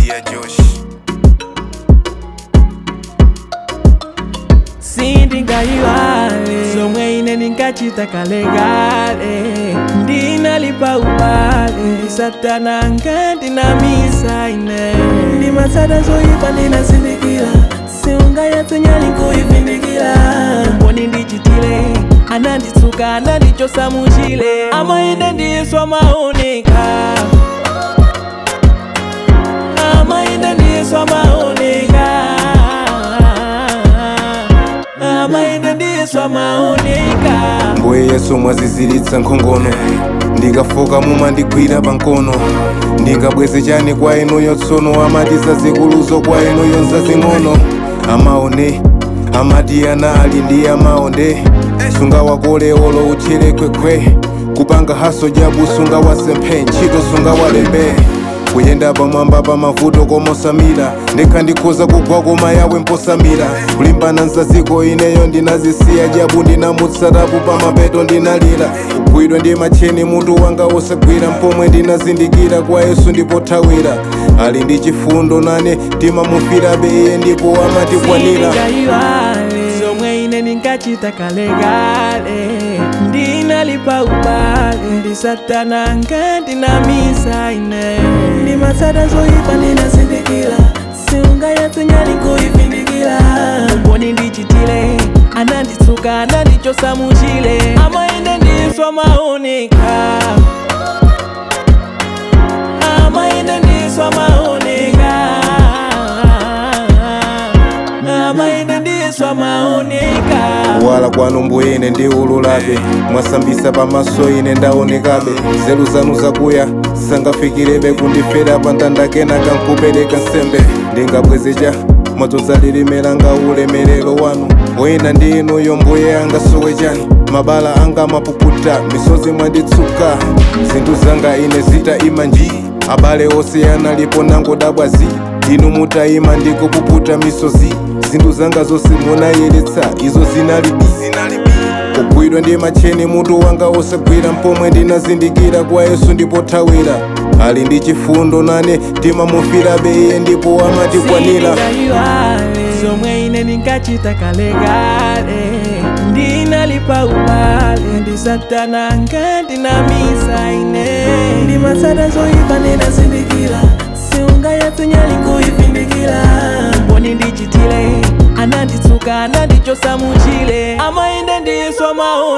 Maria Josh sindingaiwale zomwe ine ndinkachita kalegale ndinalipa ubale satana ngandinamisa ine ndimatsata zoyipa ndinazindikira siungayatsenyali nkuyivindikira mboni ndichitile ananditsuka anandichosa muchile amaine ndiswa maunika amaine ndiswa maunika amaine ndiswa maunika mbuye yesu mwaziziritsa nkhongono ndikafoka mumandigwira pankono ndingabweze chani kwa inuyo tsono amatiza zikuluzo kwa inuyo nzazing'ono amaone amati ana ali ndi amaonde sunga wakole olo utchire kwekwe kupanga haso jabu sunga wasemphe ntchito sunga walembe kuyenda pamwamba pa mavuto komosamira ndekha ndikhoza kugwa koma yawe mposamira kulimbana nzaziko ineyo ndinazisiya jabu ndinamutsatapu pa mapeto ndinalira kugwidwa ndi macheni mutu wanga wosagwira mpomwe ndinazindikira kwa yesu ndipothawira ali ndi chifundo nane timamufirabe iye ndipo amatikwanira sindingaiwale zomwe ine ndinkachita kalegale ndinalipa ubale ndi satana ngandinamisa ine ndimatsata zoyipa ndinazindikira siungayatsenyali nkuyivindikira mboni ndichitile ananditsuka anandichosa muchile amaine ndiswa maunika amaine ndiswa maunika amaine ndiswa maunika wala kwanu mbuye ine ndi ululabe mwasambisa pamaso ine ndaonekabe nzeru zanu zakuya sangafikirebe kundifera pa ndandakena kankupereka nsembe ndingabwezecha mwadzoza lilimera nga ulemerero wanu oyenda ndi inuyo mbuye angasowe chani mabala anga mapuputa misozi mwanditsuka zinthu zanga ine zita ima nji abale onse analipo nangodabwazi inu mutayima ndikupuputa misozi zinthu zanga zonse munayeretsa izo zinalibi kugwidwa ndi macheni mutu wanga wosagwira mpomwe ndinazindikira kwa yesu ndipothawira ali ndi chifundo nane timamufirabe iye ndipo amatikwanira sindingaiwale zomwe ine ndinkachita kalegale ndinalipa ubale ndi satana ngandinamisa ine ndimatsata zoyipa ndinazindikira siungayatsenyali nkuyivindikira mboni ndichitile ananditsuka anandichosa muchile amainde ndiswa mau